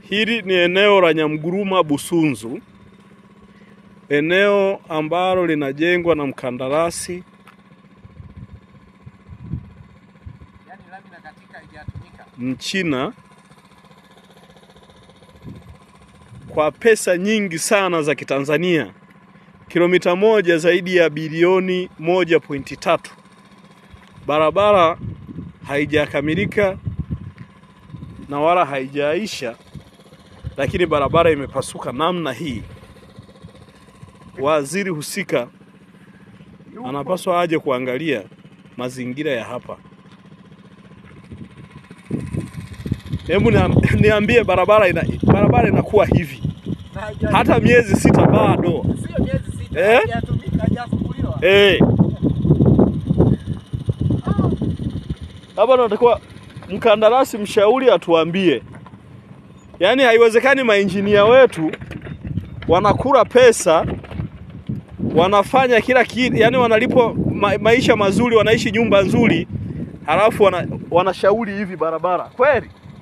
Hili ni eneo la Nyamguruma Busunzu, eneo ambalo linajengwa na mkandarasi Yaani lami na katika haijatumika. Mchina kwa pesa nyingi sana za Kitanzania, kilomita moja zaidi ya bilioni moja pointi tatu. Barabara haijakamilika na wala haijaisha, lakini barabara imepasuka namna hii. Waziri husika anapaswa aje kuangalia mazingira ya hapa. Hebu nia- niambie, barabara ina, barabara inakuwa hivi Na haija- hata miezi sita bado sio miezi sita. Eh? Haijatumika, haijafunguliwa. eh. Hapa natakiwa mkandarasi mshauri atuambie, yaani haiwezekani mainjinia wetu wanakula pesa wanafanya kila kitu, yani wanalipwa ma, maisha mazuri, wanaishi nyumba nzuri, halafu wana, wanashauri hivi barabara kweli?